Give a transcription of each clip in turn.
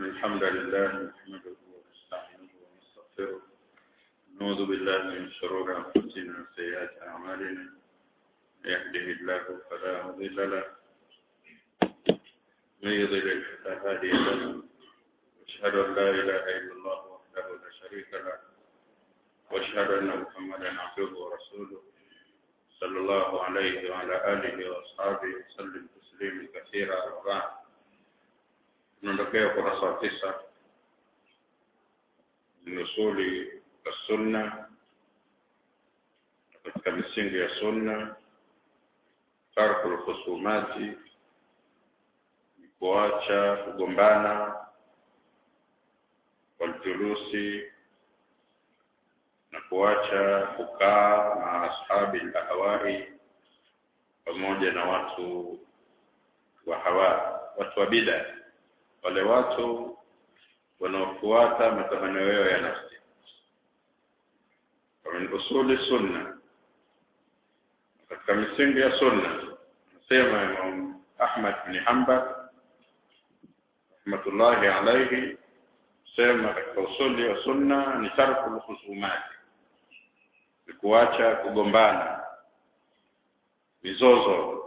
الحمد لله نحمده ونستعينه ونستغفره نعوذ بالله من شرور أنفسنا وسيئات أعمالنا يهده الله فلا مضل له من يضلل فلا هادي له واشهد أن لا إله إلا الله وحده لا شريك له واشهد أن محمدا عبده ورسوله صلى الله عليه وعلى آله وأصحابه وسلم تسليما كثيرا وبعد tunaondokea ukurasa wa tisa min usuli sunna katika misingi ya sunna tarku lkhusumati ni kuacha kugombana waljulusi na kuacha kukaa na ashabi lahawai pamoja na watu wa hawa watu wa bidaa wale watu wanaofuata matamanio yao ya nafsi min usuli sunna katika misingi ya sunna nasema Imam Ahmad bin Hanbal rahmatullahi alayhi sema katika usuli wa sunna ni tarku lkhusumati ni kuacha kugombana mizozo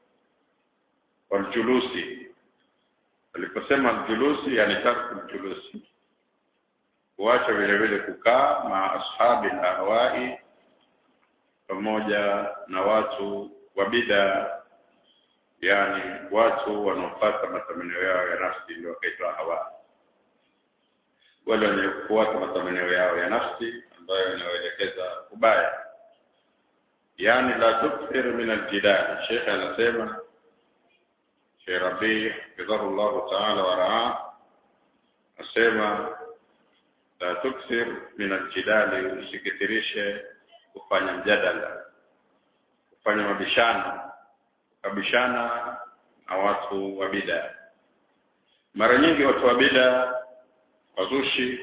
waljulusi aliposema julusi yani tarku julusi kuacha vile vile kukaa ma ashabi ahwai pamoja na watu wa bida yani watu wanaofuata matamanio yao ya nafsi ndio wakaitwa hawa wale wenye kufuata matamanio yao ya nafsi ambayo inayoelekeza kubaya yani la tukthir min aljidal shekhe anasema Sheikh Rabi hafidhahu llahu taala waraa asema la tukthir min aljidali, usikithirishe kufanya mjadala, kufanya mabishano, ukabishana na watu wa bida. Mara nyingi watu wa bida wazushi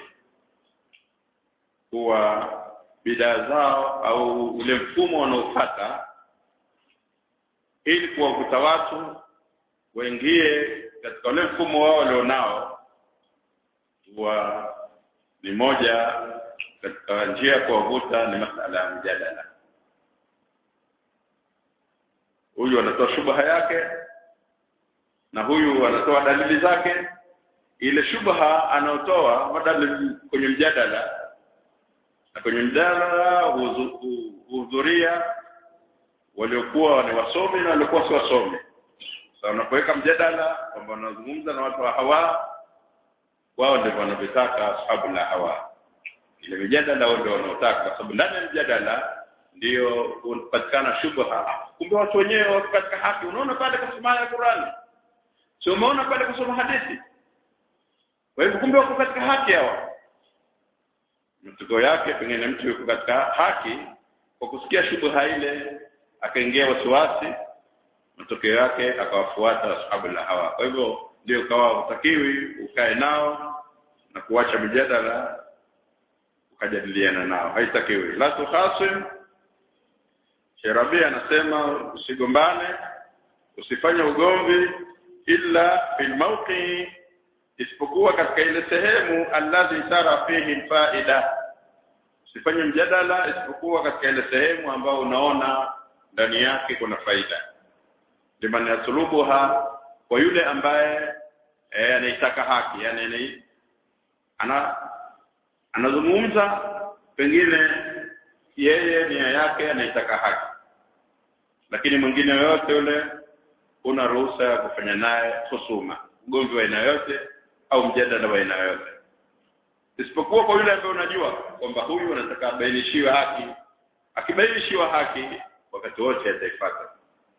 kuwa bidaa zao au ule mfumo wanaofata ili kuwavuta watu waingie katika ule mfumo wao walionao wa ni moja katika njia ya kuwavuta ni masala ya mjadala huyu anatoa shubha yake na huyu anatoa dalili zake ile shubha anaotoa madalili kwenye mjadala na kwenye mjadala huhudhuria waliokuwa ni wasomi na waliokuwa si wasomi sasa unapoweka mjadala kwamba unazungumza na watu wa hawa wao ndio wanavyotaka ashabu la hawa ile mjadala wao ndio wanaotaka kwa sababu ndani ya mjadala ndio unapatikana shubha kumbe watu wenyewe wako katika haki unaona pale kusoma ya Qur'ani sio umeona pale kusoma hadithi kwa hivyo kumbe wako katika haki hawa mtuko yake pengine mtu yuko katika haki kwa kusikia shubha ile akaingia wasiwasi matokeo yake akawafuata ashabu la hawa kwa hivyo ndio ukawa utakiwi ukae nao na kuacha mjadala ukajadiliana nao haitakiwi la tukhasim Sherabi anasema usigombane usifanye ugomvi illa fil mawqi isipokuwa katika ile sehemu alladhi tara fihi faida usifanye mjadala isipokuwa katika ile sehemu ambayo unaona ndani yake kuna faida liman yaslubuha kwa yule ambaye eh, anaitaka haki yani ana anazungumza pengine yeye nia yake anaitaka haki lakini mwingine yoyote yule una ruhusa ya kufanya naye husuma ugomvi wa aina yote au mjadala wa aina yote isipokuwa kwa yule ambaye unajua kwamba huyu anataka abainishiwe haki akibainishiwa haki wakati wote ataifuata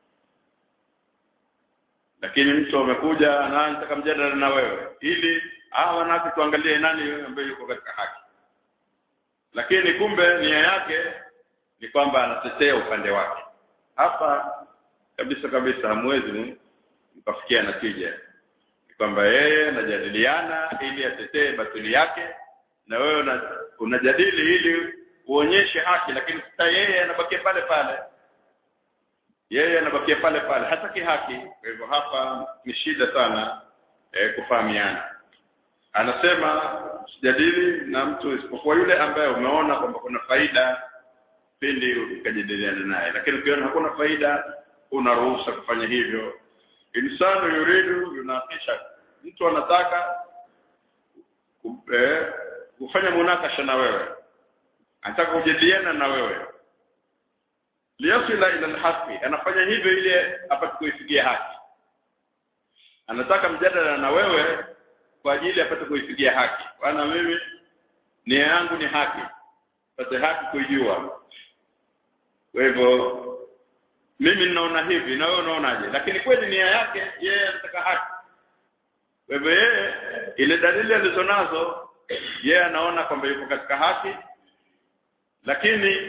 lakini mtu amekuja anataka mjadala na wewe ili ah wanawake tuangalie nani ambaye yuko katika haki lakini kumbe nia yake ni kwamba anatetea upande wake hapa kabisa kabisa hamwezi mkafikia natija ni kwamba yeye anajadiliana ili atetee batili yake na wewe unajadili ili uonyeshe haki lakini sasa yeye anabakia pale pale yeye anabakia pale pale hataki haki kwa hivyo hapa ni shida sana eh, kufahamiana anasema sijadili na mtu isipokuwa yule ambaye umeona kwamba kuna faida pindi ukajadiliana naye lakini ukiona hakuna faida unaruhusa kufanya hivyo insanu yuridu yunakisha mtu anataka ku- eh, kufanya munakasha na wewe anataka kujadiliana na wewe liyasila ila alhaqi anafanya hivyo ili apate kuifikia haki anataka mjadala na wewe kwa ajili apate kuifikia haki bwana mimi nia yangu ni haki pate haki kuijua kwa hivyo mimi ninaona hivi na wewe unaonaje lakini kweli nia yake yeye anataka haki kwa hivyo yeye ile dalili alizonazo yeye anaona kwamba yuko katika haki lakini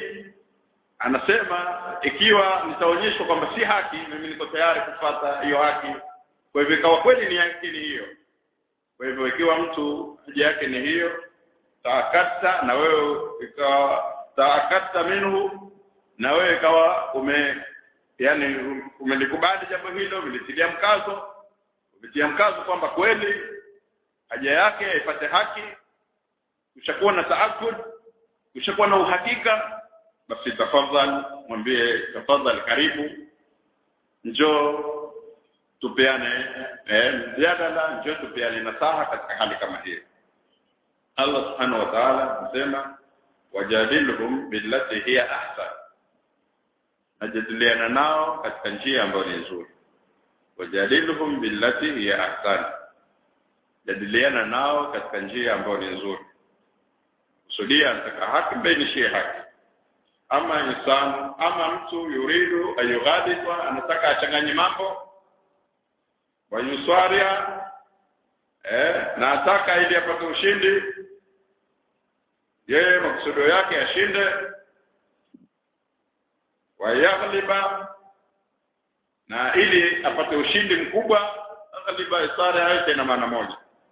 anasema ikiwa nitaonyeshwa kwamba si haki mimi niko tayari kufuata hiyo haki kwa hivyo ikawa kweli ni haki ni hiyo kwa hivyo ikiwa mtu haja yake ni hiyo taakata na wewe ikawa taakata minhu na wewe ikawa ume yani umelikubali jambo hilo umelitilia mkazo umetia mkazo kwamba kweli haja yake ipate haki ushakuwa na taakud ushakuwa na uhakika basi tafadhali mwambie tafadhali karibu njoo tupeane eh, mjadala njoo tupeane nasaha katika hali kama hiyo Allah subhanahu wa ta'ala anasema wajadilhum billati hiya ahsan najadiliana nao katika njia ambayo ni nzuri wajadilhum billati hiya ahsan jadiliana nao katika njia ambayo ni nzuri kusudia anataka haki bainishie haki ama insanu ama mtu yuridu ayughaditwa anataka achanganye mambo wayuswaria eh na ataka ili apate ushindi yeye makusudio yake ashinde wayaghliba na ili apate ushindi mkubwa aghliba isara yake na maana moja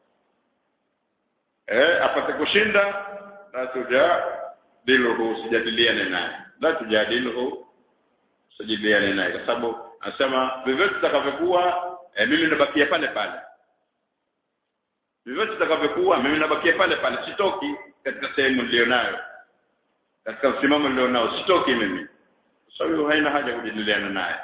eh apate kushinda la tujadiluhu sijadiliane naye la tujadiluhu sijadiliane naye kwa sababu anasema vyovyote tutakavyokuwa eh, mimi nabakia pale pale vyovyote tutakavyokuwa mimi nabakia pale pale sitoki katika sehemu nilionayo katika msimamo nilionao sitoki mimi kwa sababu haina haja kujadiliana naye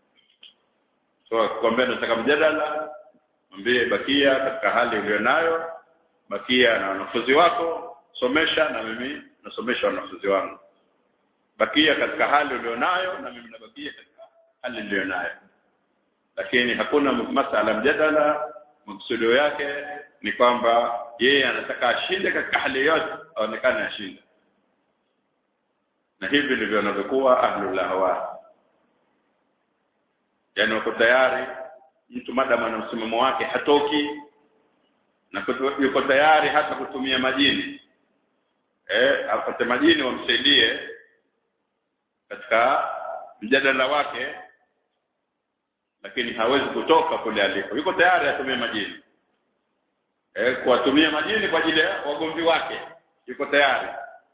so kwambia nataka mjadala mwambie bakia katika hali ulionayo bakia na wanafunzi wako somesha na mimi nasomesha wanafunzi wangu bakia katika hali ulionayo na mimi nabakia katika hali nilionayo lakini hakuna masala mjadala maksudio yake ni kwamba yeye anataka ashinde katika hali yote aonekane ashinde na hivi ndivyo wanavyokuwa ahlul ahwa yani wako tayari mtu madamu ana msimamo wake hatoki na kutu- yuko tayari hata kutumia majini eh apate majini wamsaidie katika mjadala wake lakini hawezi kutoka kule aliko yuko tayari atumie majini eh kuwatumia majini kwa ajili ya wagomvi wake yuko tayari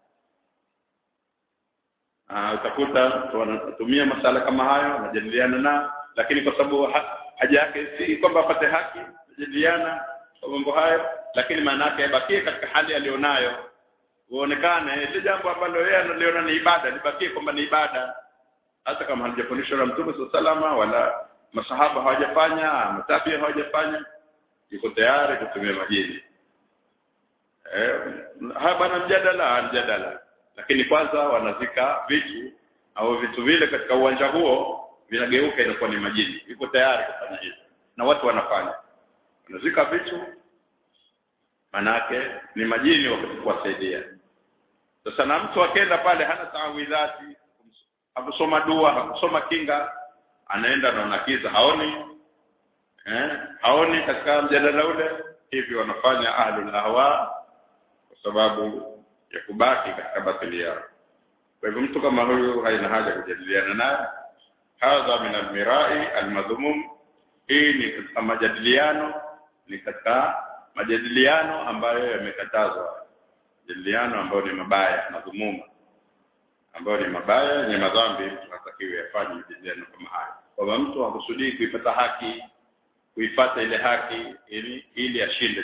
Ah, utakuta watu wanatumia masala kama hayo wanajadiliana na lakini kwa sababu ha, haja yake si kwamba apate haki kujadiliana kwa mambo hayo lakini maana yake abakie katika hali aliyonayo uonekane ile jambo ambalo yeye analiona ni ibada libakie kwamba ni ibada hata kama halijafundishwa na Mtume salama wala masahaba hawajafanya matabia hawajafanya yuko tayari kutumia majini eh haya bana mjadala mjadala lakini kwanza wanazika vitu au vitu vile katika uwanja huo vinageuka inakuwa ni majini yuko tayari kufanya hivyo na watu wanafanya wanazika vitu manake ni majini wa kuwasaidia sasa na mtu akenda pale hana taawidhati hakusoma dua hakusoma kinga anaenda na nakiza haoni eh haoni katika mjadala ule hivi wanafanya ahlul ahwa kwa sababu ya kubaki katika batili yao kwa hivyo mtu kama huyu haina haja kujadiliana naye hadha min almirai almadhmum hii ni katika majadiliano ni katika majadiliano ambayo yamekatazwa majadiliano ambayo ni mabaya madhumuma ambayo ni mabaya yenye madhambi mtu hatakiwi afanye majadiliano kama haya kwamba mtu hakusudii kuipata haki kuipata ile haki ili ili ashinde tu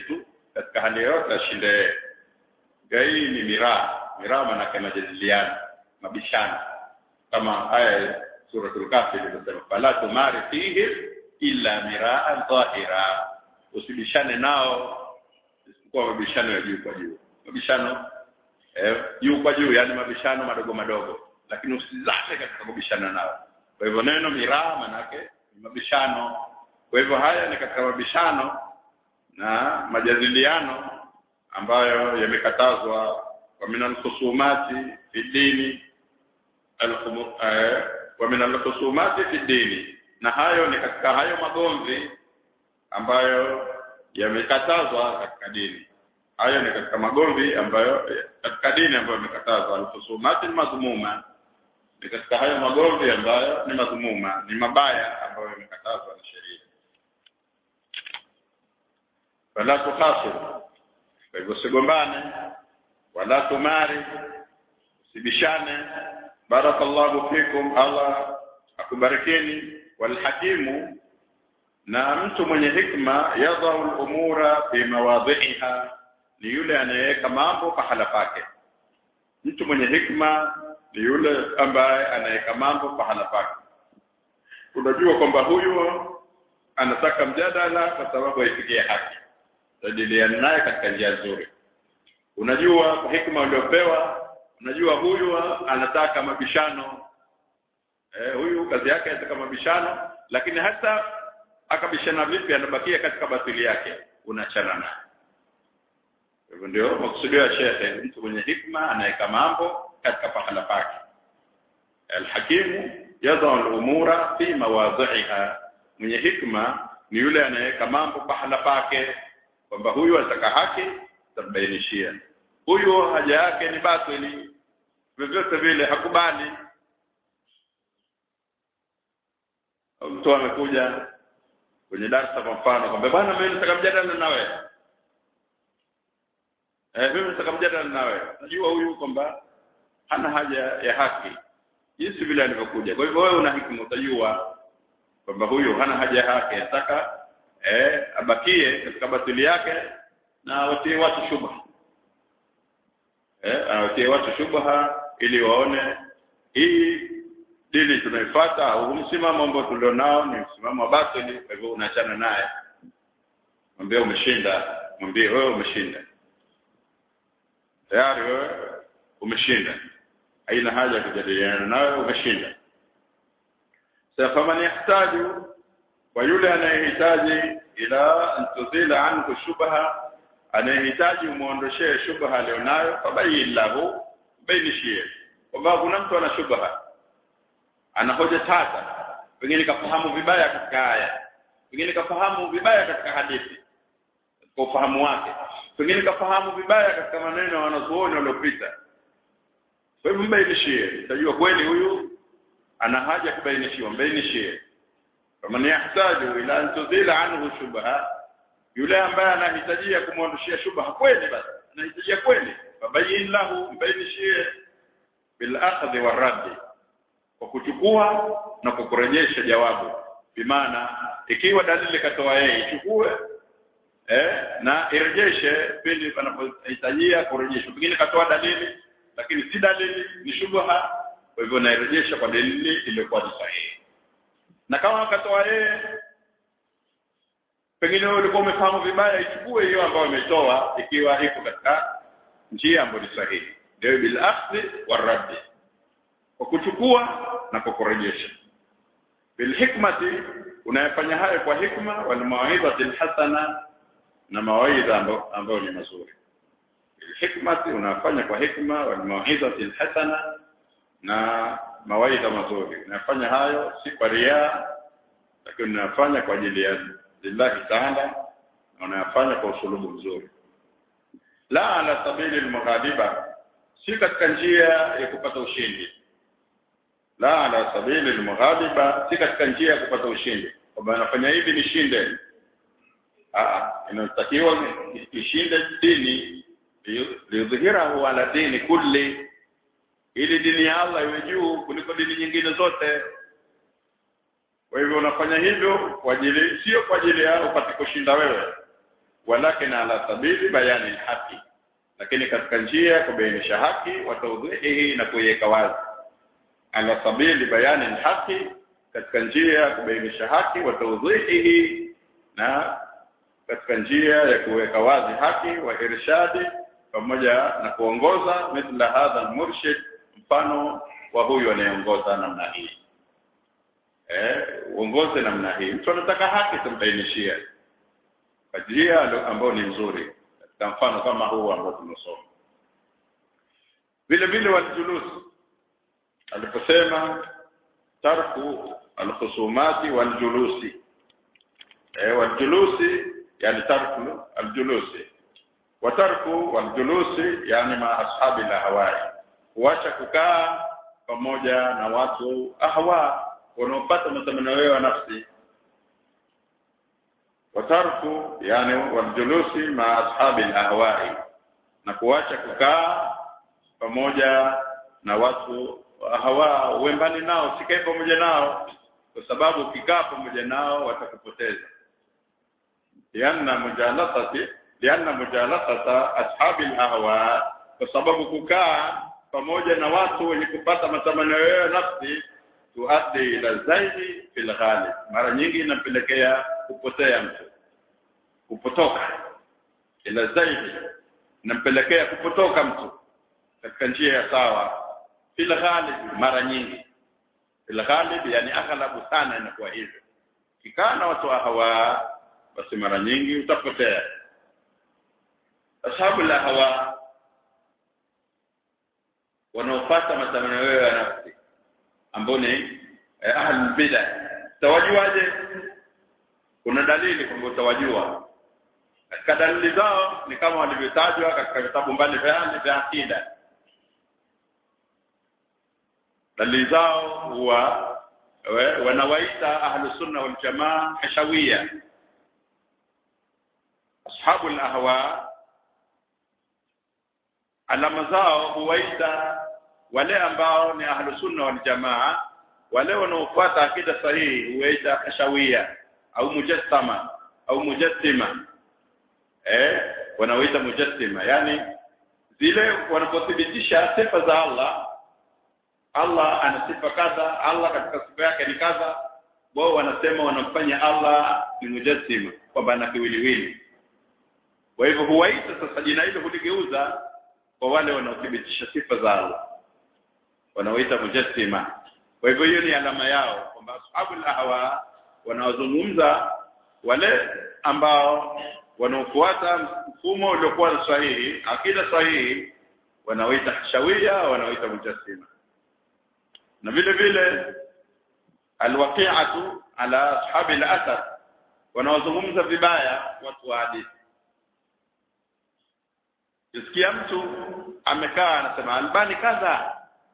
katika hali yote ashinde yeye hii ni miraa miraa maanake majadiliano mabishano kama aya suratul kafi ilivyosema fala tumari fihi illa miraa dhahira usibishane nao isipokuwa mabishano ya juu kwa juu mabishano eh, juu kwa juu yani mabishano madogo madogo lakini usizame katika kubishana nao kwa hivyo neno miraa manake ni mabishano kwa hivyo haya ni katika mabishano na majadiliano ambayo yamekatazwa wa min alkhusumati fi dini wa min alkhusumati fi dini na hayo ni katika hayo magomvi ambayo yamekatazwa katika dini hayo ni katika magomvi ambayo katika dini ambayo yamekatazwa alkhusumati madhmuma ni katika hayo magomvi ambayo ni madhumuma ni mabaya ambayo yamekatazwa na sheria wala tukhasir kwa hivyo usigombane wala tumari usibishane barakallahu fikum Allah akubarikeni walhakimu na mtu mwenye hikma yadhau al-umura fi mawadhiha ni yule anayeweka mambo pahala pake mtu mwenye hikma ni yule ambaye anaweka mambo pahala pake unajua kwamba huyu anataka mjadala kwa sababu aifikie haki jadiliana naye katika njia nzuri unajua kwa hikma uliopewa unajua huyu anataka mabishano eh, huyu kazi yake anataka mabishano lakini hata akabishana vipi anabakia katika batili yake unachana naye hivyo ndio makusudio ya shekhe mtu mwenye hikma anaweka mambo katika pahala pake alhakimu yadau al-umura fi mawadhiha mwenye hikma ni yule anayeweka mambo pahala pake kwamba huyu anataka haki tabainishia huyu haja yake ni batili vyovyote vile hakubali mtu amekuja kwenye darasa kwa mfano kwamba bwana mimi nataka mjadala na wewe eh mimi nataka mjadala na wewe najua huyu kwamba hana haja ya haki jinsi vile alivyokuja kwa hivyo wewe una hikima utajua kwamba huyu hana haja ya haki anataka eh abakie katika batili yake na watie watu shubha eh awatie watu shubha ili waone hii dini tunaifuata au msimamo ambao tulionao ni msimamo wa batili kwa hivyo unaachana naye mwambie umeshinda mwambie wewe umeshinda tayari wewe umeshinda haina haja ya kujadiliana nawe umeshinda sasa man yahtaju kwa yule anayehitaji ila antuzila anhu shubha anayehitaji umuondoshee shubha alionayo fabayin lahu bainishie kwamba kuna mtu ana shubha ana hoja tata pengine kafahamu vibaya katika aya pengine kafahamu vibaya katika hadithi kwa ufahamu wake pengine kafahamu vibaya katika maneno ya wanazuoni waliopita kwa hivyo mbainishie utajua kweli huyu ana haja kubainishiwa mbainishie faman yahtaju ila an tudhila anhu shubha yule ambaye anahitajia kumwondoshia shubha kweli basi anahitajia kweli fabayin lahu mbainishie bil akhdhi warad kwa kuchukua na kwa kurejesha jawabu bimaana ikiwa dalili katoa yeye ichukue eh na irejeshe pindi panapohitajia kurejeshwa pengine katoa dalili lakini si dalili ni shubha kwa hivyo nairejesha kwa dalili iliyokuwa ni sahihi na kama akatoa yeye pengine wewe ulikuwa umefahamu vibaya ichukue hiyo ambayo umetoa ikiwa iko katika njia ambayo ni sahihi ndio bil akhdhi warad kwa kuchukua na kwa kurejesha bil hikmati unayafanya hayo kwa hikma wal mawaidhati hasana na mawaidha ambayo ni mazuri bil hikmati unafanya kwa hikma wal mawaidhati hasana na mawaidha mazuri unafanya hayo si kwa ria lakini unafanya kwa ajili ya lillahi ta'ala na unayafanya kwa usulubu mzuri la ala sabili almughaliba si katika njia ya kupata ushindi la ala sabili almughaliba si katika njia ya kupata ushindi kwamba anafanya hivi nishinde ah inatakiwa ishinde dini liudhihirahu ala dini kulli ili dini ya Allah iwe juu kuliko dini nyingine zote kwa hivyo unafanya hivyo kwa ajili sio kwa ajili ya upate kushinda wewe walakin ala sabili bayani alhaqi lakini katika njia ya kubainisha haki wa tawdhihi na kuiweka wazi ala sabili bayani alhaqi katika njia ya kubainisha haki wa tawdhihi na katika njia ya kuweka wazi haki wa irshadi pamoja na kuongoza mithla hadha almurshid mfano wa huyu anayeongoza namna hii eh uongoze namna hii mtu anataka haki tumbainishia kwa njia ambayo ni nzuri katika mfano kama huu ambao tumesoma vile vile waljulus aliposema tarku alkhusumati waljulusi eh waljulusi yani tarku aljulusi wa tarku waljulusi yani ma ashabi lahawai kuacha kukaa pamoja na watu ahwa wanaopata matamanio ya nafsi watarku yani waljulusi ma ashabi ahwai na kuacha kukaa pamoja na watu hawa uembani nao sikae pamoja nao kwa sababu ukikaa pamoja nao watakupoteza lianna mujalasati lianna mujalasata ashabi ahwa kwa sababu kukaa pamoja na watu wenye kupata matamanio ya nafsi tuaddi ila zaidi fil ghalib mara nyingi inapelekea kupotea mtu kupotoka ila zaidi inampelekea kupotoka mtu katika njia ya sawa fil ghalib mara nyingi fil ghalib yani aghlabu sana inakuwa hivyo kikaa na watu hawa basi mara nyingi utapotea ashabu la hawa wanaopata matamanio ya nafsi ambao ni eh, ahlul bid'ah tawajuaje kuna dalili kwamba utawajua katika dalili zao ni kama walivyotajwa katika vitabu mbalimbali vya akida dalili zao huwa wanawaita ahlus sunna wal jamaa hashawia ashabul ahwa alama zao huwaita wale ambao ni ahlus sunna wal jamaa wale wanaofuata akida sahihi huwaita kashawia au mujassama au mujassima eh wanaoita mujassima yani zile wanapothibitisha sifa za Allah Allah ana sifa kadha Allah katika sifa yake ni kadha wao wanasema wanamfanya Allah ni mujassima kwamba ana kiwiliwili kwa hivyo huwaita sasa jina hilo huligeuza kwa wale wanaothibitisha sifa za Allah wanaoita mujassima kwa hivyo hiyo ni alama yao kwamba ashabul ahwa wanaozungumza wale ambao wanaofuata mfumo uliokuwa sahihi akida sahihi wanaoita hashawia wanaoita mujassima na vile vile alwaqi'atu ala ashabi al-athar wanaozungumza vibaya watu wa hadithi Kisikia mtu amekaa anasema Albani kadha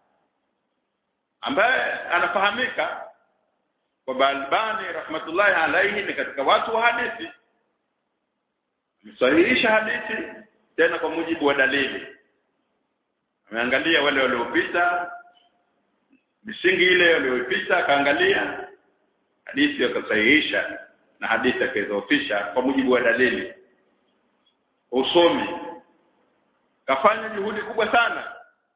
ambaye anafahamika kwamba Albani rahmatullahi alaihi ni katika watu wa hadithi msahihisha hadithi tena kwa mujibu wa dalili ameangalia wale waliopita misingi ile waliopita akaangalia hadithi akasahihisha na hadithi akaidhoofisha kwa mujibu wa dalili usomi kafanya juhudi kubwa sana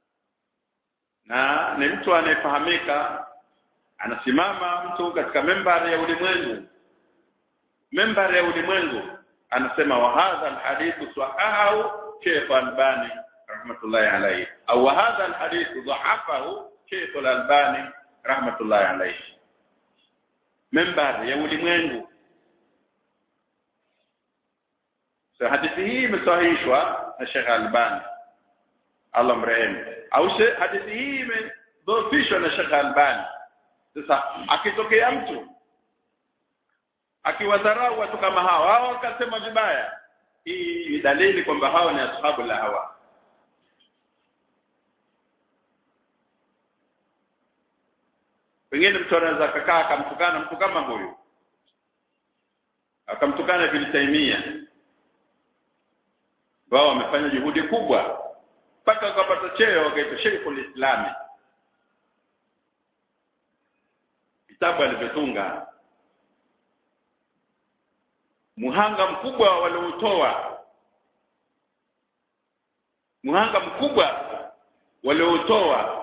na ni mtu anayefahamika anasimama mtu katika membari ya ulimwengu membari ya ulimwengu anasema wa hadha alhadithu sahahu Sheikh Albani rahmatullahi alayhi au wa hadha alhadithu dhahafahu Sheikh Albani rahmatullahi alayhi membari ya ulimwengu so hadithi hii imesahihishwa na Sheikh Albani Allah mrehemu au hadithi hii imedhoofishwa na Sheikh Albani sasa akitokea mtu akiwadharau watu kama hao hao akasema vibaya hii ni dalili kwamba hao ni ashabu la hawa pengine mtu anaweza akakaa akamtukana mtu kama huyu akamtukana Ibn Taymiyyah wao wamefanya juhudi kubwa mpaka wakapata cheo wakaitwa Sheikhul Islami vitabu alivyotunga muhanga mkubwa walioutoa muhanga mkubwa walioutoa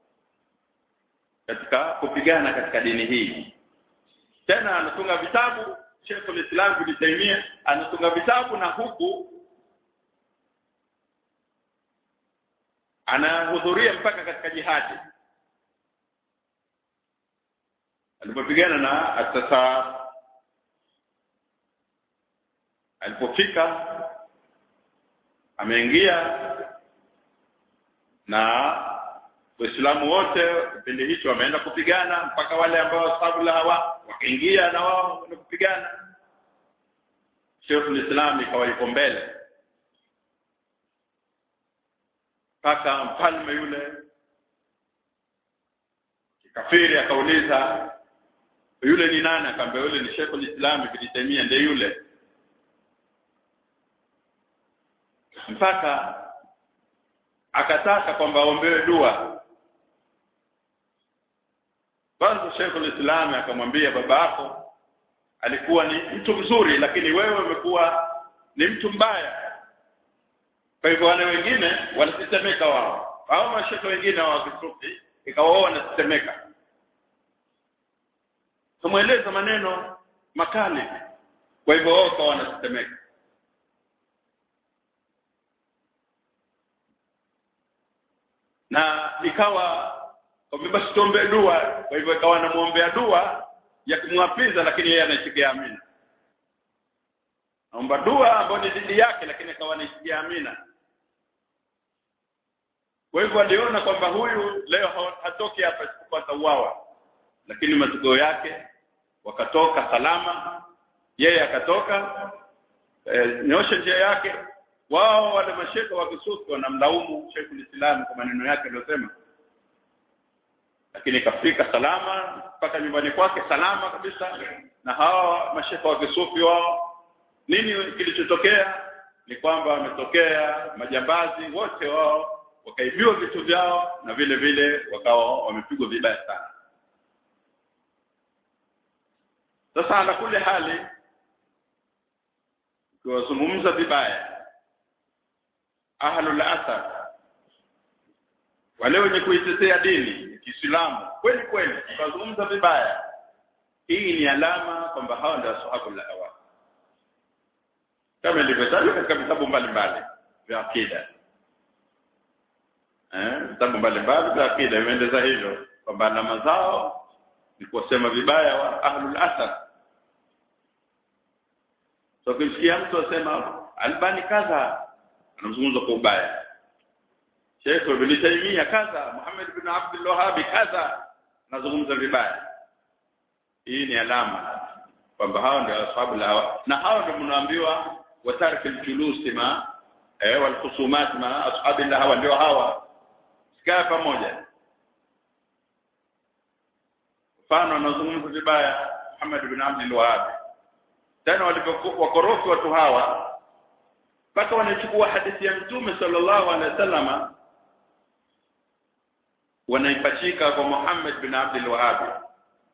katika kupigana katika dini hii tena anatunga vitabu Sheikh al-Islam Ibn Taymiyyah anatunga vitabu na huku anahudhuria mpaka katika jihadi alipopigana na atasa alipofika ameingia na Waislamu wote kipindi hicho wameenda kupigana mpaka wale ambao sababu la hawa wakaingia na wao kwenda kupigana Sheikh al-Islam ikawa yuko mbele mpaka mfalme yule kafiri akauliza yule ni nani akamwambia yule ni Sheikh al-Islam Ibn Taymiyyah ndiye yule mpaka akataka kwamba aombewe dua kwanza Sheikh al-Islam akamwambia baba yako alikuwa ni mtu mzuri lakini wewe umekuwa ni mtu mbaya kwa hivyo wale wengine wanatetemeka wao hao mashaka wengine wa kisufi ikawa wao wanatetemeka tumweleza maneno makali kwa hivyo wao kwa wanatetemeka na ikawa kwa basi tuombe dua kwa hivyo ikawa anamuombea dua ya kumwapiza lakini yeye anaitikia amina naomba dua ambayo ni dhidi yake lakini akawa anaitikia amina kwa hivyo aliona kwamba huyu leo hatoki hapa kupata uwawa lakini matokeo yake wakatoka salama yeye akatoka e, nyosha njia yake wao wale masheka wa kisufi wanamlaumu Sheikh Islam kwa maneno yake aliyosema lakini kafika salama mpaka nyumbani kwake salama kabisa na hawa masheka wa kisufi wao nini kilichotokea ni kwamba wametokea majambazi wote wao wakaibiwa vitu vyao na vile vile wakawa wamepigwa vibaya sana sasa ala kule hali ukiwazungumza vibaya ahlul athar wale wenye kuitetea dini ya Kiislamu kweli kweli ukazungumza vibaya hii ni alama kwamba hawa ndio ashabul hawa kama ilivyotajwa katika vitabu mbalimbali vya akida eh vitabu mbalimbali vya akida imeeleza hivyo kwamba alama zao ni kusema vibaya wa ahlul athar so kimsikia mtu asema albani kadha anamzungumza kwa ubaya Sheikh Ibn Taymiyyah kadha Muhammad ibn Abdul Wahhab kadha anazungumza vibaya hii ni alama kwamba hao ndio ashabu la na hao ndio mnaambiwa watarki aljulus ma eh wal khusumat ma ashabi la hawa ndio hawa sikaa pamoja mfano anazungumza vibaya Muhammad ibn Abdul Wahhab tena walipokuwa wakorofi watu hawa mpaka wanachukua hadithi ya mtume sallallahu alaihi wasallama wanaipachika kwa Muhammad bin Abdul Wahhab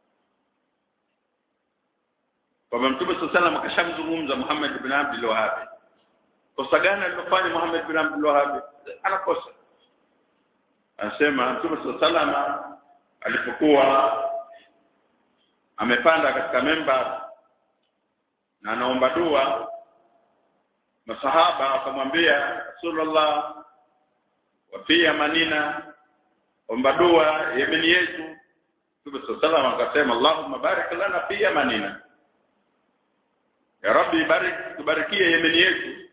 kwamba mtume sallallahu alaihi wasallam akashamzungumza Muhammad bin Abdul Wahhab kosa gani alilofanya Muhammad bin Abdul Wahhab anakosa anasema mtume sallallahu alaihi wasallam alipokuwa amepanda katika memba na anaomba dua masahaba akamwambia Rasulullah wa fi manina omba dua yemeni yetu Mtume sallallahu akasema Allahumma barik lana fi yamanina Ya Rabbi barik tubarikie yemeni yetu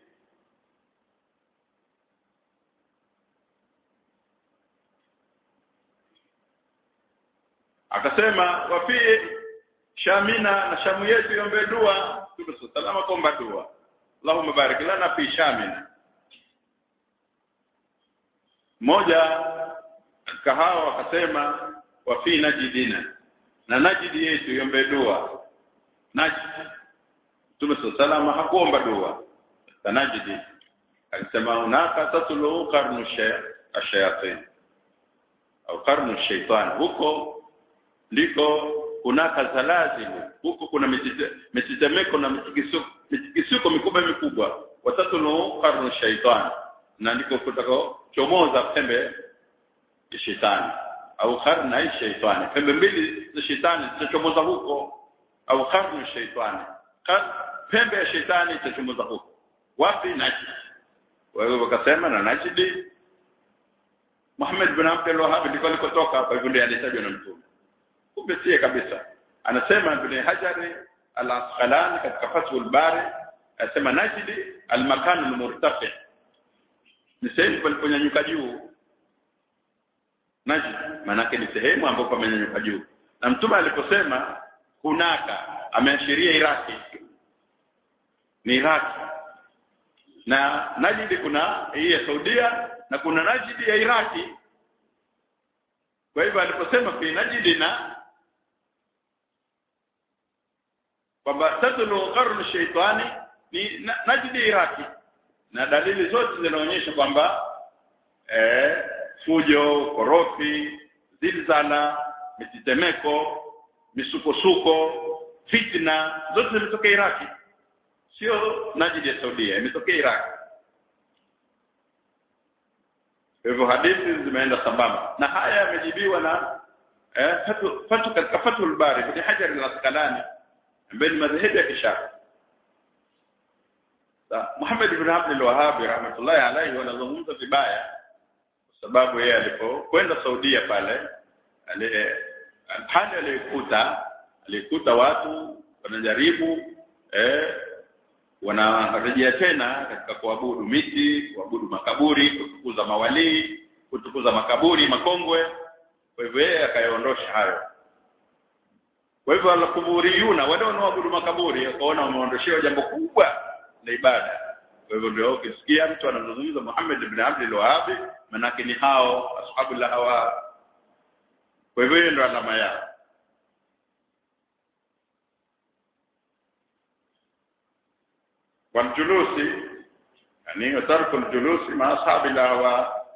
akasema wa fi shamina na shamu yetu iombe dua Mtume sallallahu akaomba dua Allahumma barik lana fi shamina mmoja katika hao akasema wa fi najidina na najidi yetu iombe dua najid Mtume sallallahu hakuomba dua na najidi alisema unaka tatlu qarnu shayatin au qarnu shaitan huko ndiko kunaka zalazimu huko kuna mitetemeko na mitikisuko mitikisiko mikubwa mikubwa watatunu qarnu shaitani na ndiko kutakao chomoza pembe ya shetani au qarna ya shaitani pembe mbili za shetani zitachomoza huko au qarnu shaitani pembe ya shetani itachomoza huko wapi Najd wao wakasema na Najd Muhammad bin Abdul Wahhab ndiko alikotoka kwa hivyo ndiye alitajwa na mtume kumbe sie kabisa anasema Ibn Hajar al-Asqalani katika Fathul Bari anasema Najd al-makan al-murtafi ni sehemu paliponyanyuka juu Najd maanake ni sehemu ambapo pamenyanyuka juu na mtume aliposema hunaka ameashiria Iraki ni Iraki na Najd kuna hii ya Saudia na kuna Najd ya Iraki kwa hivyo aliposema fi Najd na kwamba tatlu qarnu shaitani ni Najd Iraki na dalili zote zinaonyesha kwamba eh, fujo korofi zilzala mitetemeko misukosuko fitna zote zimetokea Iraki sio Najd ya Saudia imetokea Iraki hivyo hadithi zimeenda sambamba na haya yamejibiwa na eh, fatu, fatu katika Fathul Bari Ibn Hajar al-Asqalani ambaye ni madhehebu ya Kishafi Muhammad ibn Abdul Wahhab rahmatullahi alayhi wanazungumza vibaya kwa sababu yeye alipokwenda Saudia pale ale hali alikuta alikuta watu wanajaribu eh wanarejea tena katika kuabudu miti, kuabudu makaburi, kutukuza mawalii, kutukuza makaburi makongwe. Kwa hivyo yeye akayaondosha hayo. Kwa hivyo al-kuburiyuna wale wanaoabudu makaburi wakaona wameondoshewa jambo kubwa la ibada. Kwa hivyo ndio ukisikia mtu anazungumza Muhammad ibn Abdul Wahhab manake ni hao ashabul hawa. Kwa hivyo hiyo ndio alama yao. والجلوس يعني ترك الجلوس مع أصحاب الأهواء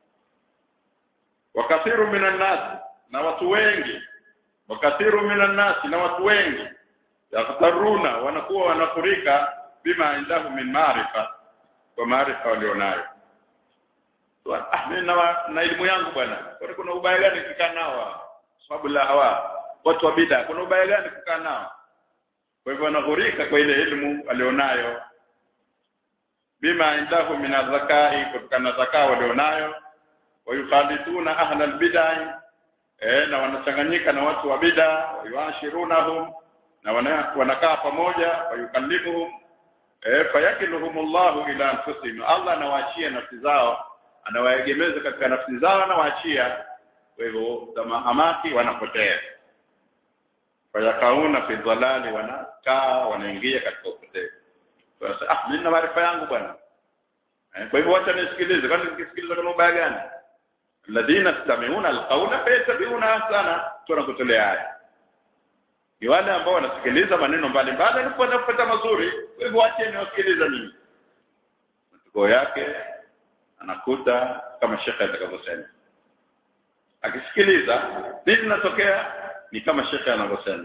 وكثير من الناس na watu wengi wakathiru minan nasi na watu wengi yaghtaruna wanakuwa wanafurika bima indahu min maarifa kwa maarifa walionayo ah mimi na, na elimu yangu bwana kwa kuna ubaya gani kukaa nao sababu la hawa watu wa bid'a kuna ubaya gani kukaa nao kwa hivyo wanaghurika kwa ile elimu alionayo bima indahu min zakai kutokana na zakaa walionayo wayukhalituna ahla albid'ah eh na wanachanganyika na watu wa bid'a wayuashirunahum na wana, wanakaa pamoja wayukallimuhum eh fayakiluhumullahu ila anfusihim Allah anawaachia nafsi zao anawaegemeza katika nafsi zao anawaachia kwa hivyo hamaki wanapotea fayakauna fi dhalali wanakaa wanaingia katika upotevu sasa ah mimi na maarifa yangu bwana eh, kwa hivyo wacha nisikilize kwani nikisikiliza kuna ubaya gani alladhina yastami'una alqawla fayattabi'una ahsana tunakutolea haya ni wale ambao wanasikiliza maneno mbalimbali na kupata mazuri kwa hivyo acheni wasikilize nini matokeo yake anakuta kama shekhe atakavyosema akisikiliza nini linatokea ni kama shekhe anavyosema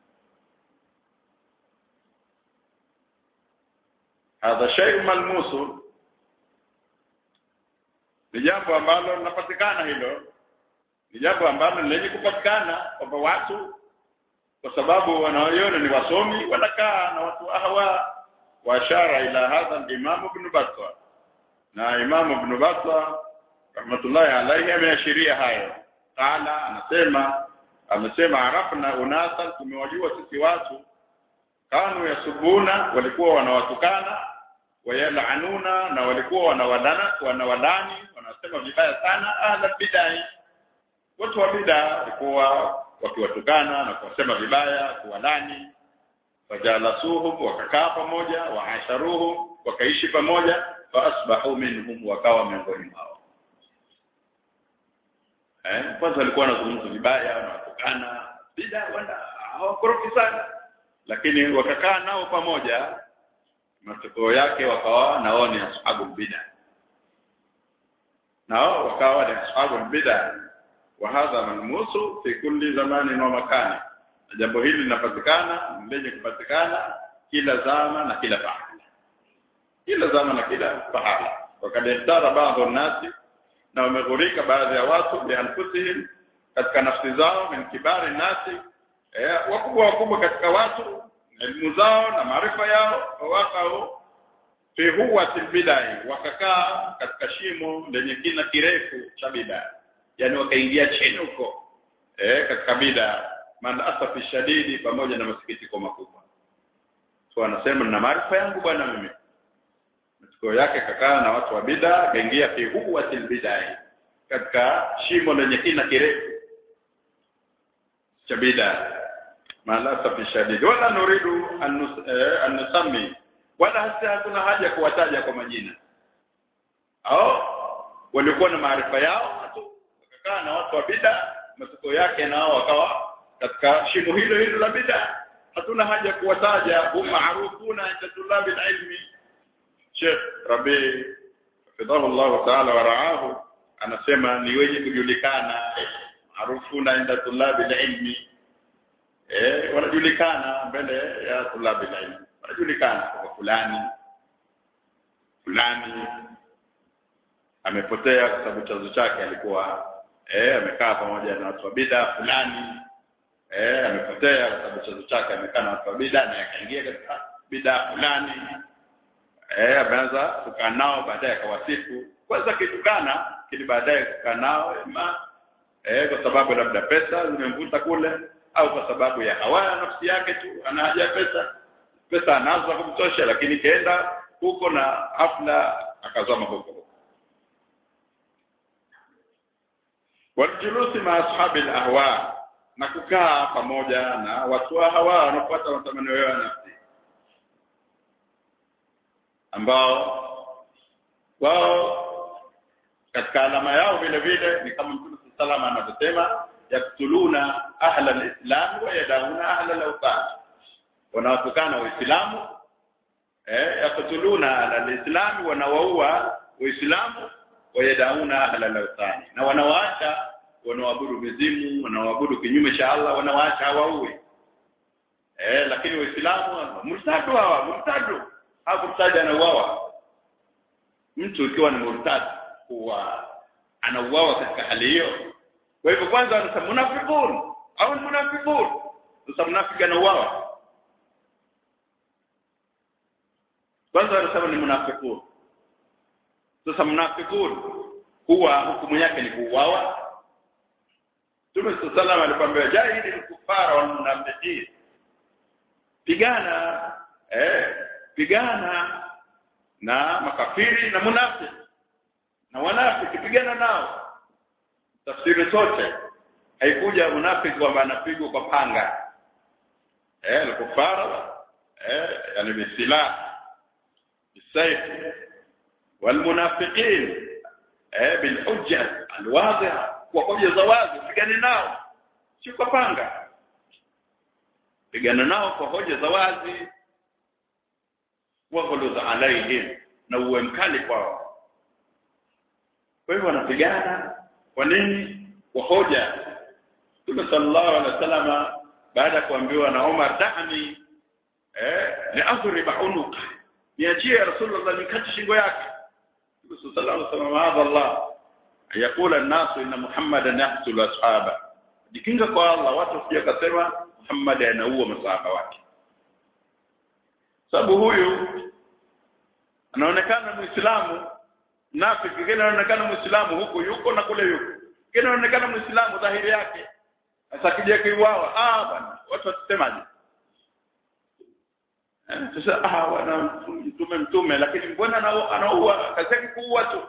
hadha shay'un malmusu ni jambo ambalo linapatikana hilo ni jambo ambalo lenye kupatikana kwamba watu kwa sababu wanaoiona ni wasomi wanakaa na watu ahwa wa ashara ila hadha al-imam ibn Battah na imam ibn Battah rahmatullahi alayhi ameashiria hayo qala anasema amesema arafna unasa tumewajua sisi watu kanu yasubuna walikuwa wanawatukana wayalanuna na walikuwa wanawadana wanawalani wanasema vibaya sana ahla bidai watu wa bid'a walikuwa wakiwatukana na kuwasema vibaya kuwalani fajalasuhum wakakaa pamoja waasharuhum wakaishi pamoja faasbahu minhum wakawa miongoni mwao eh kwanza walikuwa wanazungumza vibaya wanawatukana bid'a wana hawakorofi sana lakini wakakaa nao pamoja matokeo yake wakawa nao ni ashabu bid'a nao wakawa ni ashabu bid'a wa hadha malmusu fi kulli zamanin wa makani na jambo hili linapatikana lenye kupatikana kila zama na kila pahala kila zama na kila pahala wakad ihtara baadhi nasi na wameghurika baadhi ya watu bianfusihim katika nafsi zao min kibari nasi eh, wakubwa wakubwa katika watu elimu zao na maarifa yao wakao fi huwati bidai wakakaa katika shimo lenye kina kirefu cha bidai yani wakaingia chini huko eh, katika bid'a maana asafi shadidi pamoja na masikitiko makubwa so anasema nina maarifa yangu bwana mimi matukio yake kakaa na watu wa bid'a kaingia fi huwatil bid'ah katika shimo lenye kina kirefu cha bid'a maana asafi shadidi wala nuridu an nusami wala hasa hakuna haja kuwataja kwa majina au walikuwa na maarifa yao tu wakakaa na watu wa bid'a matokeo yake nao wakawa katika shimo hilo hilo la bid'a hatuna haja kuwataja hum maarufuna inda tulabi ilmi Sheikh Rabi fidhahu Allah ta'ala wa ra'ahu anasema ni wenye kujulikana maarufuna inda tulabi ilmi eh wanajulikana mbele ya tulabi ilmi wanajulikana kwa fulani fulani amepotea kwa sababu chanzo chake alikuwa eh amekaa pamoja na watu wa bid'a fulani eh amepotea kwa sababu chanzo chake amekaa na watu wa bid'a na akaingia katika bid'a fulani eh ameanza kukaa nao baadaye akawasifu kwanza kitukana kili baadaye kukaa nao ima eh kwa sababu labda pesa zimemvuta kule au kwa sababu ya hawaya nafsi yake tu ana haja pesa pesa anazo za kumtosha lakini kaenda huko na hafla akazama huko huko waljulusi ma ashabi alahwa na kukaa pamoja na watu wa hawa wanafuata matamanio yao ya nafsi ambao wao katika alama yao vile vile ni kama Mtume sallallahu anavyosema yaktuluna ahla alislam wa yadauna ahla alawtan wanawatukana waislamu eh yaktuluna ahla alislam wanawaua waislamu wayadauna ahla al-awthani na wanawaacha wanaoabudu mizimu wanaoabudu kinyume cha Allah wanawaacha hawaui eh lakini waislamu murtadu hawa murtadu hapo murtadi anauawa mtu ikiwa ni murtad huwa anauawa katika hali hiyo kwa hivyo kwanza wanasema munafiqun au munafiqun sasa munafiki anauawa kwanza wanasema ni munafiqun sasa mnafikun huwa hukumu yake ni kuuawa Mtume sallallahu alikwambia jahili kufara wal munafiqin pigana eh pigana na makafiri na munafiki na wanafiki pigana nao tafsiri zote haikuja munafiki kwamba anapigwa kwa panga eh al-kufara eh yani bisilah bisayf والمنافقين eh bilhujja alwadhiha kwa hoja za wazi pigane nao si kwa panga pigana nao kwa hoja za wazi waghluz alaihim na uwe mkali kwao kwa hivyo wanapigana kwa nini kwa hoja Mtume sallallahu alaihi wasallam baada ya kuambiwa na Umar da'ani eh ni adhriba unuka niachie Rasulullah nikati shingo yake Mtume sallallahu alaihi wasallam hadha Allah ayakula an-nasu inna Muhammadan yaqtulu ashaba jikinga kwa Allah watu sije kasema Muhammad anaua masahaba wake sababu huyu anaonekana muislamu nafiki kile anaonekana muislamu huku yuko na kule yuko kile anaonekana muislamu dhahiri yake sasa kija kiuawa ah bwana watu watasemaje sasa ah wana mtume mtume lakini mbona anaua kazi yake kuua tu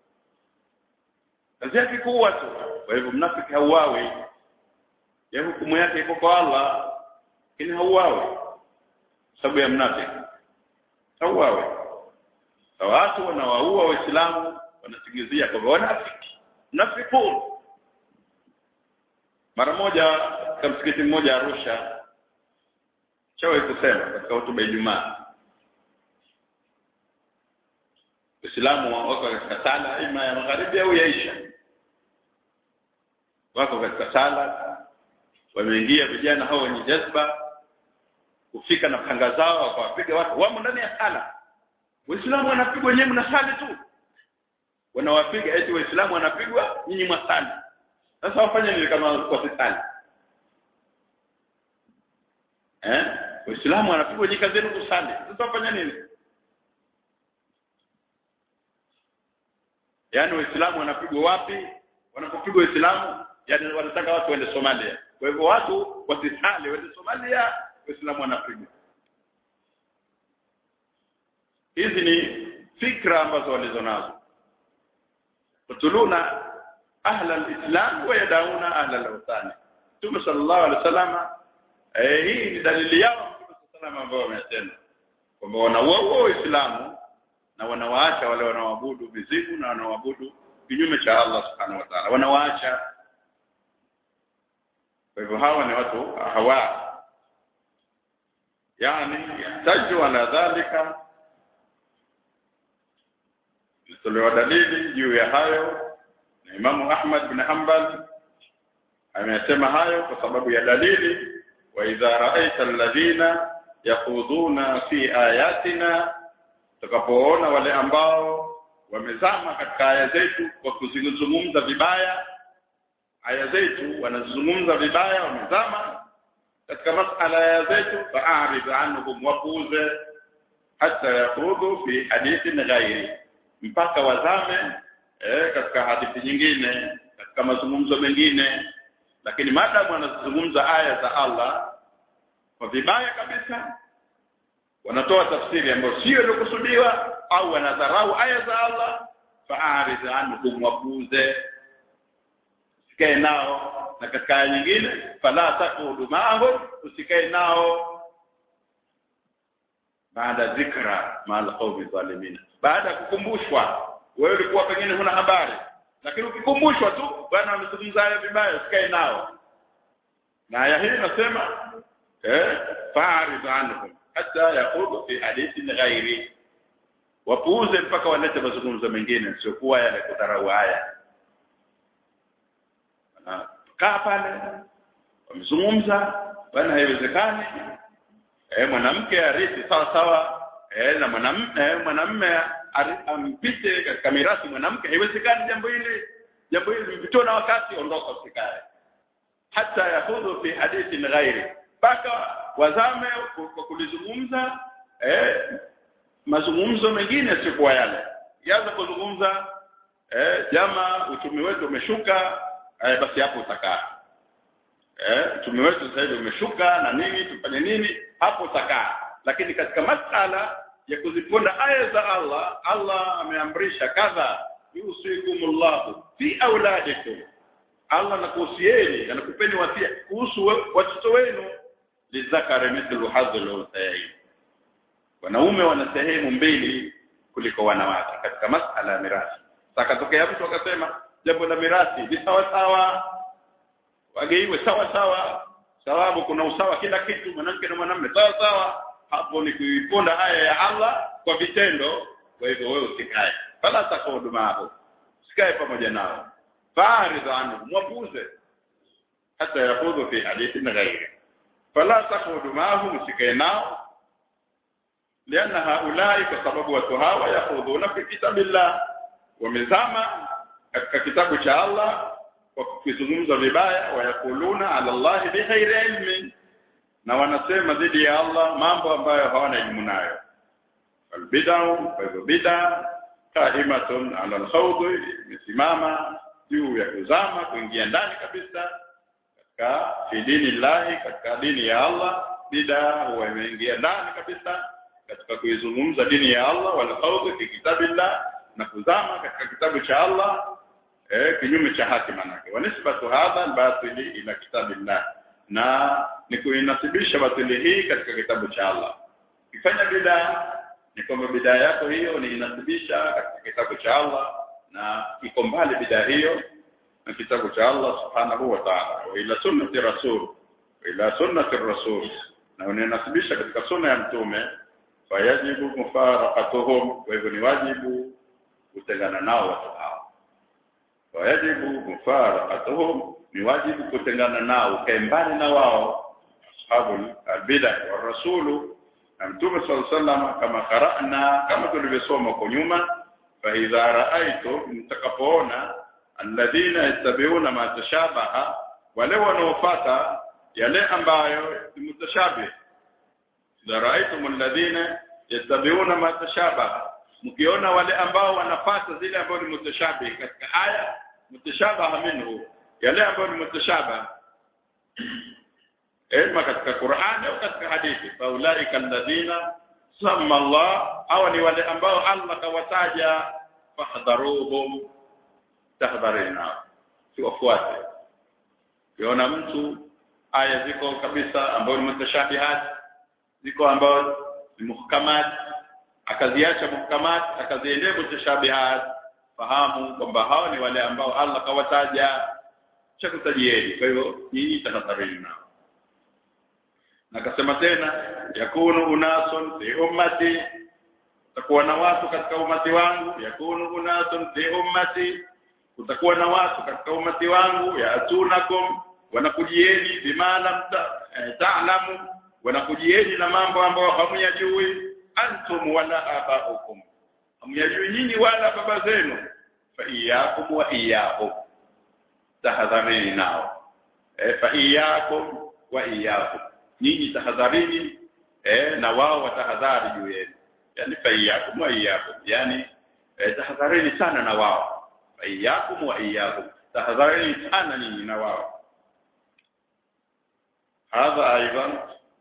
kazi yake kuua tu kwa hivyo mnafiki hauawi ya hukumu yake iko kwa Allah lakini hauawi sababu ya mnafiki hauawi watu wanawaua waislamu wanasingizia kwamba wanafiki mnafikun mara moja katika msikiti mmoja Arusha chawe kusema katika hotuba ya Ijumaa Waislamu wako katika sala ima ya magharibi au ya isha wako katika sala wameingia vijana hao wenye jazba kufika na panga zao wakawapiga watu wamo ndani ya sala waislamu wanapigwa wenyewe mnasali tu wanawapiga eti waislamu wanapigwa nyinyi mwasali sasa wafanye nini kama wasisali eh waislamu wanapigwa nyinyi kazi yenu kusali sasa wafanye nini yaani waislamu wanapigwa wapi wanapopigwa waislamu yani wanataka watu waende Somalia kwa hivyo watu wasisali waende Somalia waislamu wanapigwa hizi ni fikra ambazo walizo nazo kutuluna ahla alislam wa yadauna ahla alawthani Mtume sallallahu alaihi wasallam eh hii ni dalili yao Mtume sallallahu ambao wamesema kwamba wanauoa Uislamu na wanawaacha wale wanaoabudu mizimu na wanaoabudu kinyume cha Allah subhanahu wa ta'ala wanawaacha kwa hivyo hawa ni watu hawa yani yahtaju ala dhalika tolewa dalili juu ya hayo na Imamu Ahmad bin Hanbal amesema hayo kwa sababu ya dalili wa idha ra'aita alladhina yakhuduna fi ayatina tutakapoona wale ambao wamezama katika aya zetu kwa kuzungumza vibaya aya zetu wanazungumza vibaya wamezama katika masala ya zetu fa'arid anhum wapuze hata yakhudhu fi hadithin ghairi mpaka wazame eh, katika hadithi nyingine katika mazungumzo mengine lakini maadamu wanazungumza aya za Allah kwa vibaya kabisa wanatoa tafsiri ambayo sio iliyokusudiwa au wanadharau aya za Allah fa'arid anhum wapuze usikae nao na katika aya nyingine fala taqudu ma'ahum usikae nao baada dhikra ma'al qawmi zalimin baada ya kukumbushwa wewe ulikuwa pengine huna habari lakini ukikumbushwa tu bwana amezungumza haya vibaya usikae nao na aya hii inasema eh fa'rid anhum hatta yaqudu fi hadithin ghairi wapuuze mpaka walete mazungumzo mengine sio kuwa yale kudharau haya kaa pale wamezungumza bwana haiwezekani eh mwanamke arithi sawa sawa eh na mwanamume eh, mwanamume ampite katika mirathi mwanamke haiwezekani jambo hili jambo hili mpitwa na wakati ondoka usikae hata yahudhu fi hadithi ghairi mpaka wazame kwa kulizungumza eh mazungumzo mengine sikuwa yale yaanza kuzungumza eh jama uchumi wetu umeshuka eh, basi hapo utakaa eh uchumi wetu sasa hivi umeshuka na nini tufanye nini hapo utakaa lakini katika masala ya kuziponda aya za Allah Allah ameamrisha kadha yusikumullahu fi auladikum Allah anakuhusieni anakupeni wasia kuhusu watoto wenu lizakari mithlu hadhil unthayayn wanaume wana sehemu mbili kuliko wanawake katika masala ya mirathi sakatokea mtu akasema jambo la mirathi ni sawa sawa wageiwe sawa sawa sababu kuna usawa kila kitu mwanamke na mwanamume sawa sawa hapo ni kuiponda haya ya Allah kwa vitendo kwa hivyo wewe usikae fala takudu hapo usikae pamoja nao farid anhu mwapuze hata yakhudhu fi hadithin ghairi fala takudu mahum usikae nao lianna haulai kwa sababu watu hawa yakhudhuna fi kitabillah wamezama katika kitabu cha Allah kwa kuzungumza vibaya wayakuluna ala Allah bighairi ilmin na wanasema dhidi ya Allah mambo ambayo hawana elimu nayo albid'u kwa hivyo bid'a qaimatun ala alkhawd imesimama juu ya kuzama kuingia ndani kabisa katika fi dini llahi katika dini ya Allah bid'a huwa imeingia ndani kabisa katika kuizungumza dini ya Allah wal khawd fi kitabillah na kuzama katika kitabu cha Allah eh kinyume cha haki manake wanisbatu hadha batili ila kitabillah na ni kuinasibisha batili hii katika kitabu cha Allah kifanya bidaa ni kwamba bidaa yako hiyo ni inasibisha katika kitabu cha Allah na iko mbali bidaa hiyo na kitabu cha Allah subhanahu wa ta'ala wa ila sunnati rasul wa ila sunnati rasul na unanasibisha katika sunna ya mtume fayajibu mufaraqatuhum kwa hivyo ni wajibu kutengana nao watu hao wayajibu mufaraqatuhum ni wajibu kutengana nao ukae mbali na wao ashabul albid'a wa rasulu na mtume sallallahu alaihi wasallam kama qara'na kama tulivyosoma huko nyuma fa idha ra'aytum mtakapoona alladhina yattabi'una ma tashabaha wale wanaofuata yale ambayo ni mutashabih idha ra'aytum alladhina yattabi'una ma tashabaha mkiona wale ambao wanafata zile ambazo ni mutashabih katika aya mutashabaha minhu yale ambayo ni mutashabah ima katika Qur'an au katika hadithi faulaika alladhina samma Allah au ni wale ambao Allah kawataja fahdharuhum tahdharina siwafuate kiona mtu aya ziko kabisa ambazo ni mutashabihat ziko ambazo ni muhkamat akaziacha muhkamat akaziendea mutashabihat fahamu kwamba hao ni wale ambao Allah kawataja cha kutajieni kwa hivyo nyinyi tahadharini nao na akasema tena yakunu unasun fi ummati kutakuwa na watu katika umati wangu yakunu unasun fi ummati kutakuwa na watu katika umati wangu yatunakum wanakujieni bima lam ta'lamu wanakujieni na mambo ambayo hamyajui antum wala abaukum hamyajui nyinyi wala baba zenu fa iyyakum wa iyyahum tahadharini nao e, fa iyyakum wa iyyahum nyinyi tahadharini eh, na wao watahadhari juu yenu yani fa iyyakum wa iyyakum yani eh, tahadharini sana na wao fa iyyakum wa iyyakum tahadharini sana nyinyi na wao hadha aidan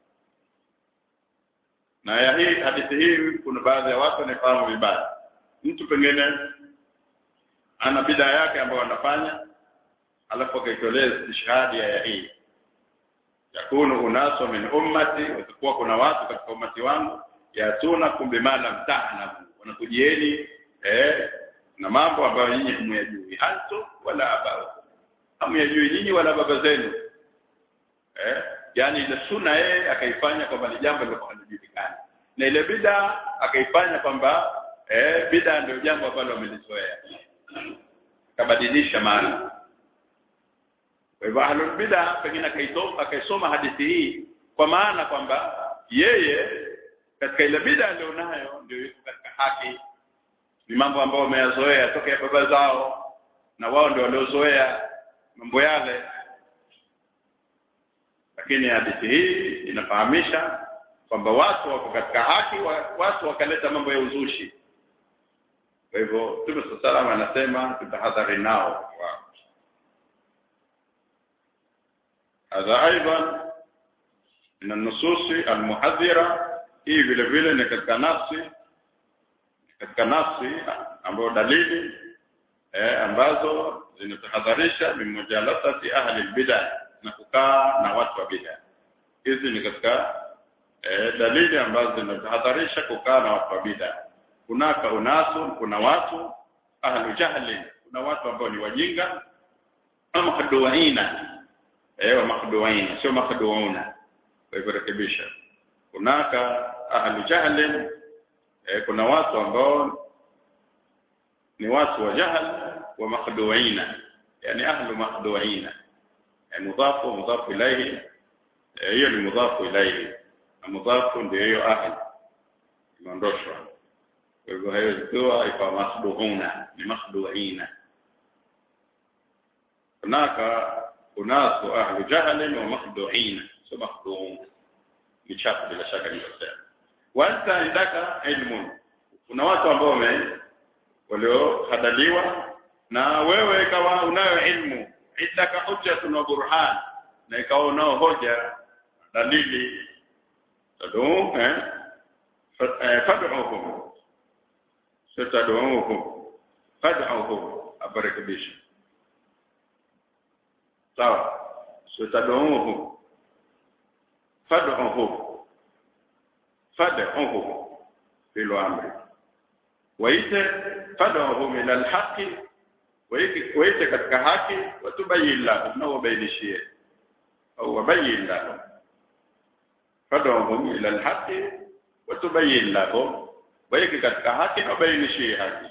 na ya hii hadithi hii kuna baadhi ya watu wanafahamu vibaya mtu pengine ana bidaa yake ambayo anafanya alafu akaitolea istishhadi ya hii yakunu unaso min ummati watakuwa kuna watu katika umati wangu yatuna kumbe mala mtahnabu wanakujieni eh na mambo ambayo nyinyi hamyajui hanto wala abao hamyajui nyinyi wala baba zenu eh yani ile sunna yeye akaifanya kwamba ni jambo lilikuwa halijulikani na ile bid'a akaifanya kwamba eh bid'a ndio jambo ambalo wamelizoea kabadilisha maana kwa hivyo ahlul bid'a pengine akaisoma akaisoma hadithi hii kwa maana kwamba yeye katika ile bid'a alionayo ndio yuko katika haki ni mambo ambayo wameyazoea toka ya baba zao na wao ndio waliozoea mambo yale lakini hadithi hii inafahamisha kwamba watu wako katika haki watu wakaleta mambo ya uzushi kwa hivyo Mtume sallallahu anasema tutahadhari nao هذا ايضا من النصوص المحذره hii vile vile ni katika nafsi katika nafsi ambayo dalili eh, ambazo zinatahadharisha mimujalasati ahli bid'ah na kukaa na watu wa bid'ah hizi ni katika eh, dalili ambazo zinatahadharisha kukaa na watu wa bid'ah kunaka unasu kuna watu ahlu jahli kuna watu ambao ni wajinga ama haduaina eh wa makhduaina sio makhduuna kwa hivyo rekebisha kunaka ahlu jahl eh, kuna watu ambao ni watu wa jahl wa makhduaina yani ahlu makhduaina yani mudhafu mudhafu ilayhi hiyo ni mudhafu ilayhi na mudhafu ndio hiyo ahli imeondoshwa kwa hivyo haiwezi kuwa ikawa makhduuna ni makhduaina kunaka unasu ahlu jahlin wa makhdu'in sio makhdu'un ni chafu bila shaka nilosema wa anta indaka ilmun kuna watu ambao wame waliohadaliwa na wewe ikawa unayo ilmu indaka hujjatun wa burhan na ikawa unao hoja dalili taduu eh fad'uhum sitad'uhum fad'uhum abarakibisha sawa sitad'uhu fad'uhu fad'uhu fil amri waite fad'uhu ila alhaqi waite katika haki watubayyin lahu na wabainishie au wabayyin lahu fad'uhum ila alhaqi watubayyin lahu waite katika haki na wabainishie haki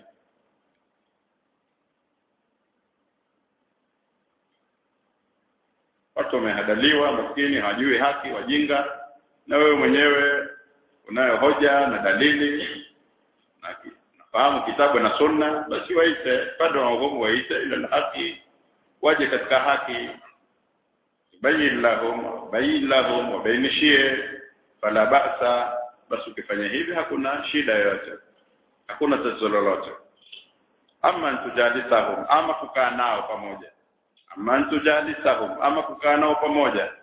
watu wamehadaliwa maskini hawajui haki wajinga na wewe mwenyewe unayo hoja na dalili na ki- nafahamu kitabu na sunna basi waite bado waogomu waite ila haki waje katika haki bayin lahum bayin lahum wabainishie fala ba'sa basi ukifanya hivi hakuna shida yoyote hakuna tatizo lolote ama tujalisahum ama kukaa nao pamoja ama tujalisahum ama kukaa nao pamoja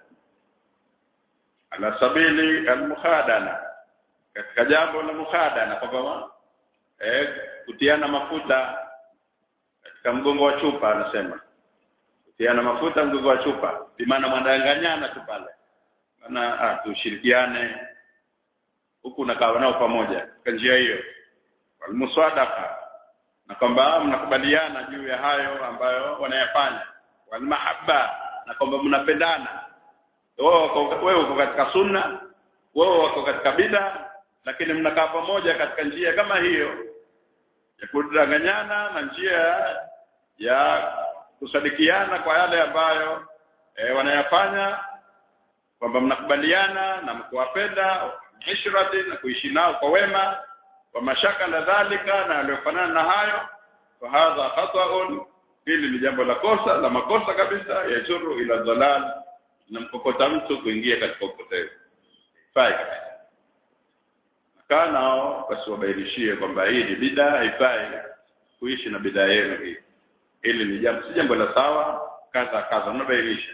ala sabili almukhadana katika jambo la mukhadana kwamba eh kutiana mafuta katika mgongo wa chupa anasema kutiana mafuta mgongo wa chupa bimaana mwandanganyana tu pale maana ah, tushirikiane huku nakaa nao pamoja kwa njia hiyo walmuswadaqa na kwamba mnakubaliana juu ya hayo ambayo wanayafanya walmahabba na kwamba mnapendana wewe uko wewe uko katika sunna wewe wako katika bid'a lakini mnakaa pamoja katika njia kama hiyo ya kudanganyana na njia ya kusadikiana kwa yale ambayo e, wanayafanya kwamba mnakubaliana na mkuwapenda ishrati na kuishi nao kwa wema wa mashaka na dhalika na yaliyofanana na hayo fa hadha khata'un hili ni jambo la kosa la makosa kabisa yajuru ila dhalal na mkokota mtu kuingia katika upotevu fai kabisa kaa nao basi wabainishie kwamba hii ni bid'a haifai kuishi na bid'a yenu hii hili ni jambo si jambo la sawa kadha kadha unabainisha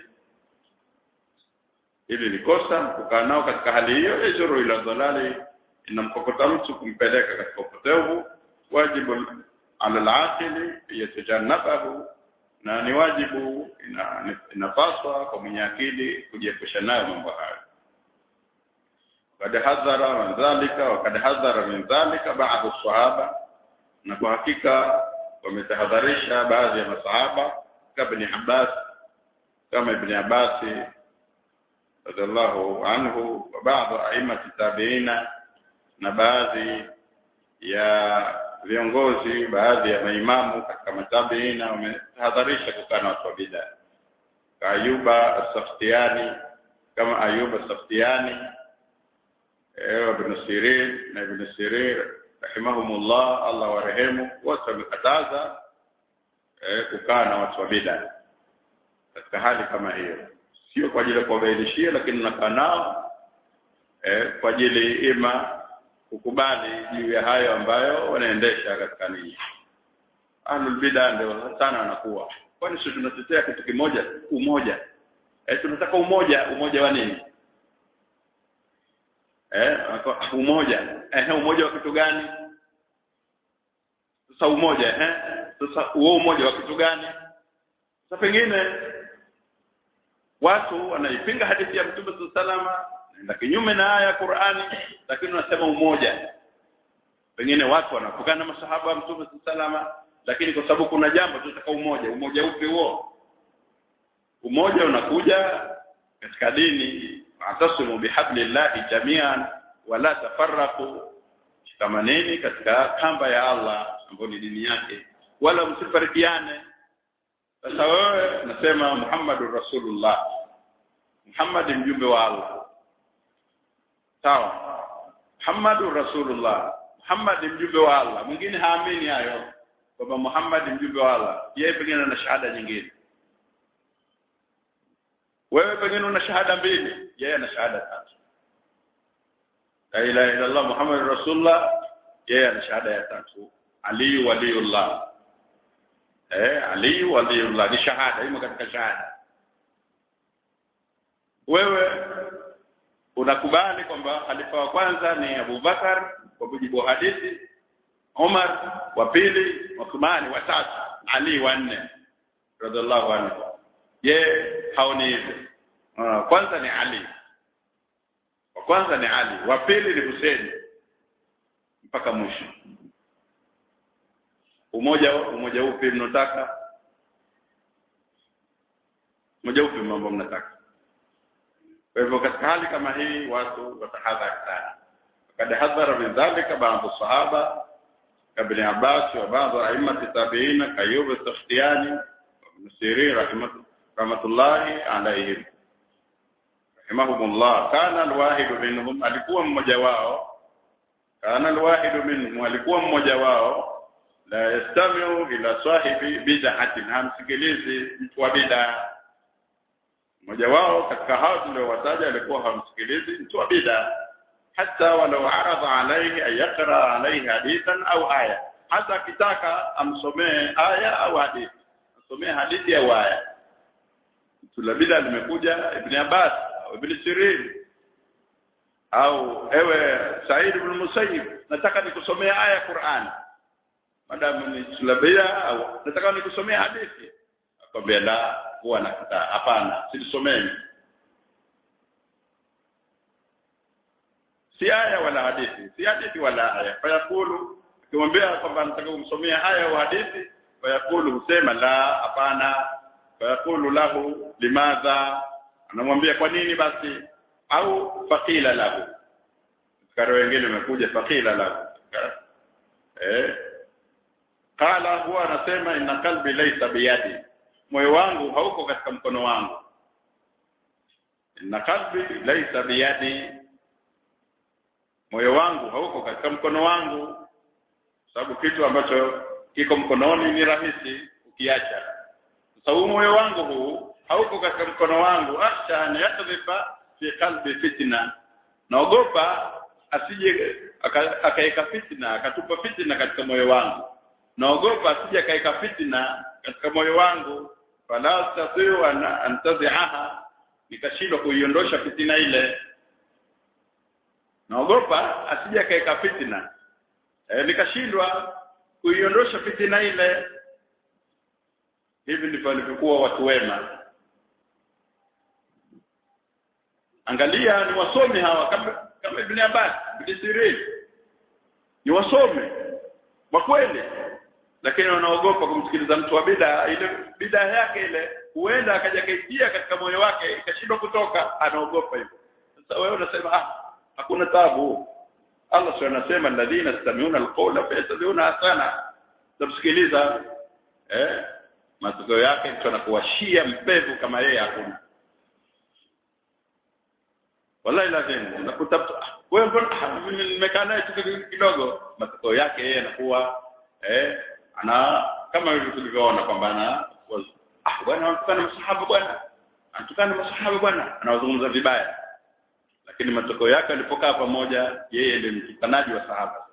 hili ni kosa kukaa nao katika hali hiyo yajuru ila dhalali inamkokota mtu kumpeleka katika upotevu wajibu ala al-aqili yatajannabahu na ni wajibu ina- inapaswa kwa mwenye akili kujiepusha nayo mambo hayo kad hadhara min dhalika wa kad hadhara min dhalika baadhi sahaba na kwa hakika wametahadharisha baadhi ya masahaba kama ibn Abbas kama ibn Abbas radhiallahu anhu wa baadhi aimati tabiina na baadhi ya viongozi baadhi ya maimamu katika matabiina wametahadharisha kukaa na watu wa bid'a Ka Ayuba as-Saftiani kama Ayuba as-Saftiani eh Ibn Sirin na Ibn Sirin rahimahumullah Allah warehemu wote wamekataza eh, kukaa na watu wa bid'a katika hali kama hiyo sio kwa ajili ya kuwabainishia lakini nakaa nao eh, kwa ajili ima kukubali juu ya hayo ambayo wanaendesha katika nini ahlul bid'a ndio sana wanakuwa kwani sisi tunatetea kitu kimoja umoja eh tunataka umoja umoja wa nini eh wako- umoja eh umoja wa kitu gani sasa umoja eh sasa huo umoja wa kitu gani sasa pengine watu wanaipinga hadithi ya Mtume salama na kinyume na aya ya Qur'ani lakini wanasema umoja pengine watu wanapokana masahaba wa Mtume salama lakini kwa sababu kuna jambo tunataka umoja umoja upi huo umoja unakuja katika dini atasimu bihablillahi jamian wala tafarraqu shikamaneni katika kamba ya Allah ambayo ni dini yake wala msifarikiane sasa wewe nasema Muhammadur Rasulullah Muhammad ni mjumbe wa Allah sawa Muhammadur Rasulullah Muhammad ni mjumbe wa Allah mwingine haamini hayo kwamba Muhammad ni mjumbe wa Allah yeye pengine ana shahada nyingine wewe pengine una shahada mbili yeye ana shahada tatu la ilaha illa Allah Muhammad Rasulullah yeye ana shahada ya tatu Ali waliullah eh Ali waliullah ni shahada imo katika shahada wewe unakubali kwamba khalifa wa kwanza ni Abu Bakar kwa mujibu wa hadithi Umar wa pili Uthmani wa tatu Ali wa nne radhiallahu anhu ye haoni hivyo Ah, kwanza ni Ali wa kwanza ni Ali wa pili ni Hussein mpaka mwisho umoja umoja upi mnataka umoja upi mambo mnataka kwa hivyo katika hali kama hii watu watahadhari sana kad hadhara min dhalika baadhi sahaba ibn Abbas wa baadhi a'immati tabi'in kayub as-Sakhtiyani ibn Sirin rahimah rahmatullahi alayhim rahimahumullah kana alwahidu minhum alikuwa mmoja wao kana alwahidu minhum alikuwa mmoja wao la yastamiu ila sahibi bid'atin hamsikilizi mtu wa bid'a mmoja wao katika hao tuliowataja alikuwa hamsikilizi mtu wa bid'a hata walau aradha alayhi an yaqra alayhi hadithan au aya hata akitaka amsomee aya au hadithi asomee hadithi au aya mtu la bid'a limekuja ibn Abbas au ibn Sirin au ewe Said ibn Musayyib nataka nikusomee aya ya Qur'an madamu ni sulabia au nataka nikusomee hadithi akwambia la huwa nakataa hapana silisomeni si aya wala hadithi si hadithi wala aya fayakulu akimwambia kwamba nataka kumsomea aya au hadithi fayakulu husema la hapana fayakulu lahu limadha anamwambia kwa nini basi au faqila lahu karo wengine wamekuja faqila lahu eh qala huwa anasema inna qalbi laysa biyadi moyo wangu hauko katika mkono wangu inna qalbi laysa biyadi moyo wangu hauko katika mkono wangu sababu kitu ambacho kiko mkononi ni rahisi ukiacha sasa huu moyo wangu huu hauko katika mkono wangu acha an yakdhifa fi qalbi fitna naogopa asije akaeka fitna akatupa fitna katika moyo wangu naogopa asije akaeka fitna katika moyo wangu fala tatiu an antaziaha nikashindwa kuiondosha fitina ile naogopa asije akaeka fitna e, nikashindwa kuiondosha fitina ile hivi ndivyo walivyokuwa watu wema angalia ni wasomi hawa kama kama Ibn Abbas Ibn Sirin ni wasomi kwa kweli lakini wanaogopa kumsikiliza mtu wa bid'a ile bid'a yake ile huenda akaja kaitia katika moyo wake ikashindwa kutoka anaogopa hivyo sasa wewe unasema ah hakuna tabu Allah sio anasema alladhina yastami'una alqawla fayattabi'una hasana tamsikiliza eh matokeo yake mtu anakuwashia mpevu kama yeye hakuna wallahi lazima unakuta wewe mbona mimi nimekaa naye tu kidogo matokeo yake yeye anakuwa eh ana kama hivyo tulivyoona kwamba ana ah bwana anatukana masahaba bwana anatukana masahaba bwana anawazungumza vibaya lakini matokeo yake alipokaa pamoja yeye ndiye mtukanaji wa sahaba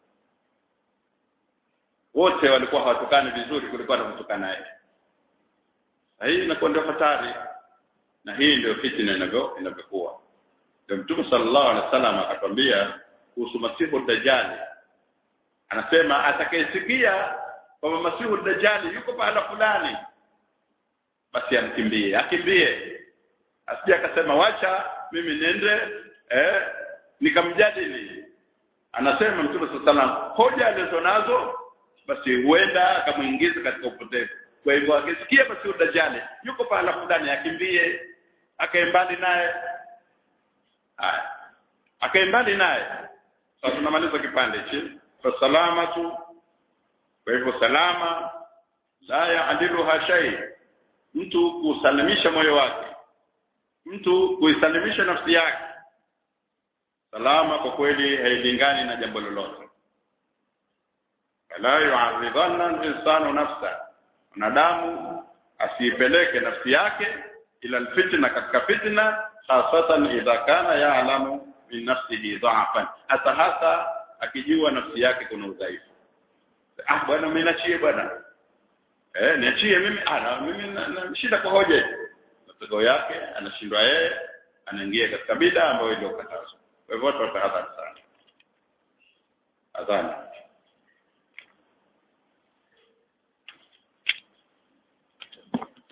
wote walikuwa hawatukani vizuri kulikuwa na kutukana yeye hii inakuwa ndio hatari na hii ndio fitna inavyo inavyokuwa ndio mtume sallallahu alaihi wasallam akatwambia kuhusu masihu dajjali anasema atakayesikia kwamba masihu dajjali yuko pahala fulani basi amkimbie akimbie asije akasema wacha mimi nende eh nikamjadili anasema mtume sallallahu alaihi wasallam hoja alizonazo basi huenda akamuingiza katika upotevu kwa hivyo akisikia basi udajali yuko pahala fulani akimbie akae mbali naye haya akae mbali naye sasa tunamaliza kipande hichi fa salamatu kwa hivyo salama la yaadiluha shay mtu kusalimisha moyo wake mtu kuisalimisha nafsi yake salama kwa kweli hailingani na jambo lolote la yu'arridanna al-insanu nafsa mwanadamu asiipeleke nafsi yake ila alfitna katika fitna hasatan idha kana ya'lamu min nafsihi dha'fan hata hasa akijua nafsi yake kuna udhaifu ah bwana mimi nachie bwana eh niachie mimi ana mimi na shida kwa hoja matokeo yake anashindwa yeye anaingia katika bid'a ambayo iliyokatazwa kwa hivyo watu watahadhari sana adhana